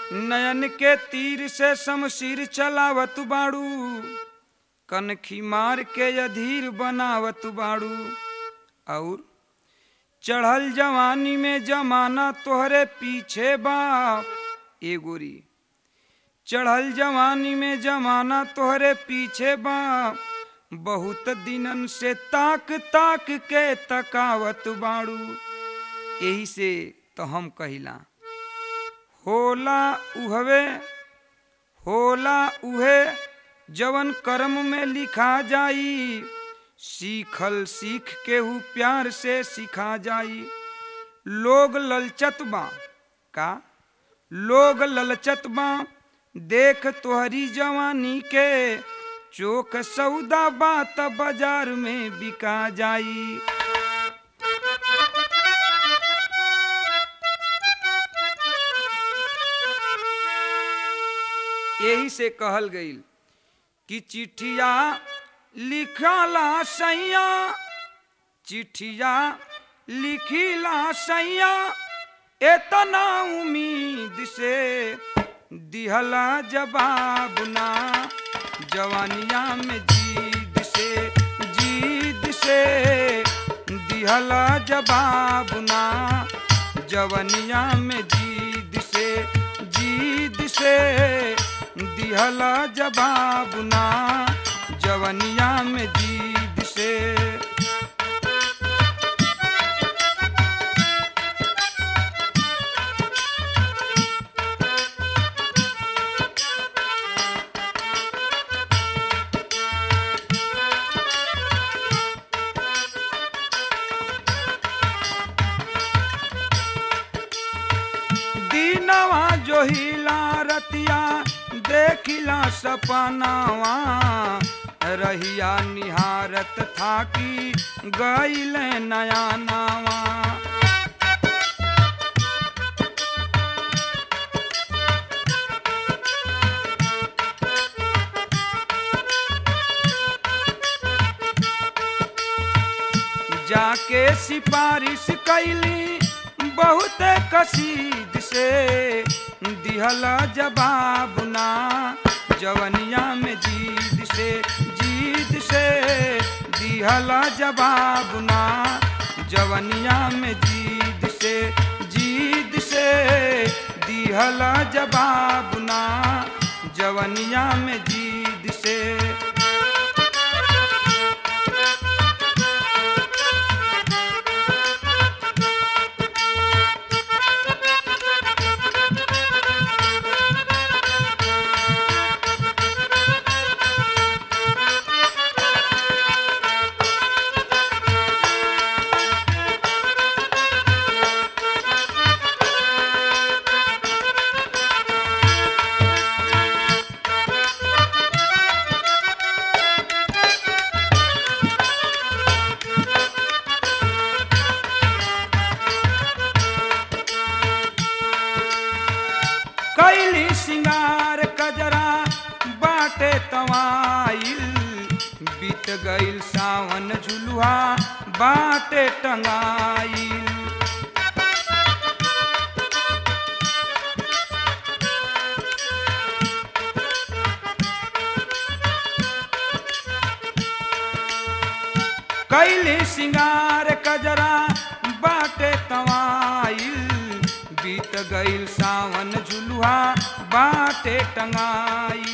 नयन के तीर से शमशीर चलावत बाड़ू कनखी मार के अधीर बनावत बाड़ू और चढ़ल जवानी में जमाना तोहरे पीछे बा ए गोरी चढ़ल जवानी में जमाना तोहरे पीछे बा बहुत दिनन से ताक ताक के तकावत बाड़ू यही से तो हम कहिला होला उहवे होला उहे जवन कर्म में लिखा जाई सीखल सीख केहू प्यार से सिखा जाई लोग ललचत बा का लोग ललचत बा देख तोहरी जवानी के चोक सौदा बात बाजार में बिका जाई यही से कहल गईल कि चिट्ठिया लिखला सैया चिट्ठिया लिखिला सैया एतना उम्मीद से दिहला जवाब ना जवानिया में जीद से जीद से दिहला जवाब ना जवानिया में जीद से जीद से दिहला जवाब ना जवनिया में जीद से दीनवा जो हिला रतिया देखिला सपनावा रहिया निहारत थाकी गईल नया नावा जाके सिफारिश कैली बहुत कसीद से दिहला जवाब ना जवनिया में जीद से जीद से दिहला जवाब ना जवनिया में जीद से जीद से दिहला जवाब ना जवनिया में जीद से कैली सिंगार कजरा बाटे तवाइल बीत गईल सावन झुलुआ बाटे टंगाइल कैली सिंगार कजरा बाटे तवाइल बीत गईल सावन झुलुआ बाटे टंगाइल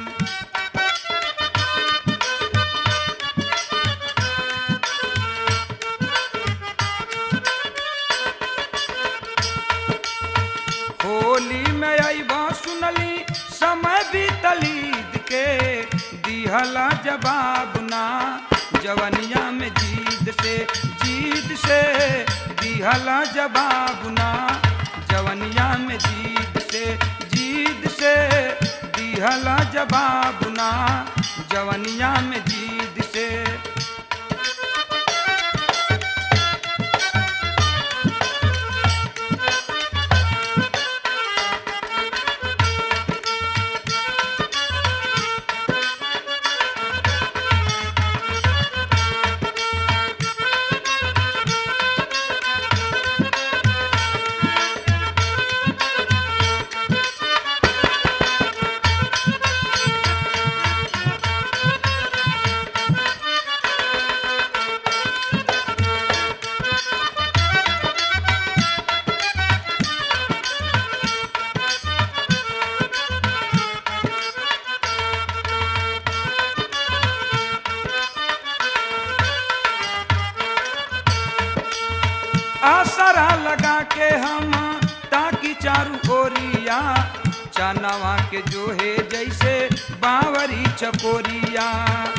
होली में अबा सुनली समय बीतलीद के दिहला जवाब ना जवनिया में जीद से जीद से दिहला जवाब ना जवनिया में जीद से जीद से दिहला जवाब ना जवनिया में जीद से चारू ओरिया चनवा के जो है जैसे बावरी चकोरिया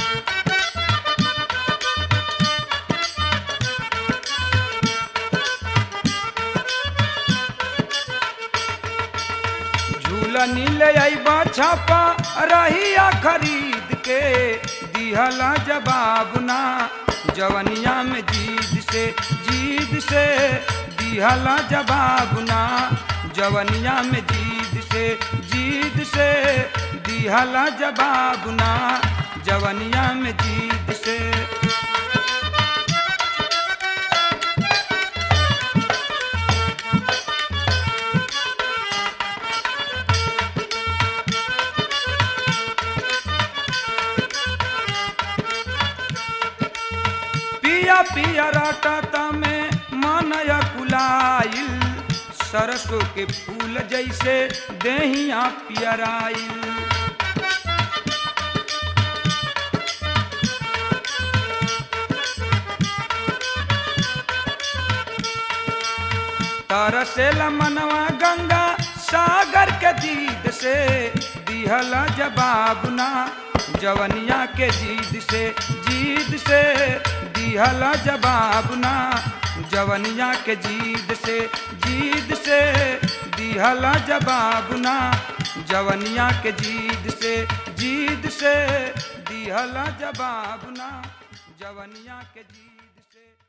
झूला नीले अबा छापा रहिया खरीद के दिहला जवाब ना जवनिया में जीद से जीद से दिहला जवाब ना जवनिया में जीद से जीद से दिहला जवाब ना जवनिया में जीद से पिया पिया राटा में मानया कुलाइल सरसों के फूल जैसे देहिया पियराइल तरसेला मनवा गंगा सागर के दीद से दिहला जवाब ना जवनिया के जीद से जीद से दिहला जवाब ना जवनिया के जीद से जीद से दिहला जवाब ना जवनिया के जीद से जीद से दिहला जवाब ना जवनिया के जीद से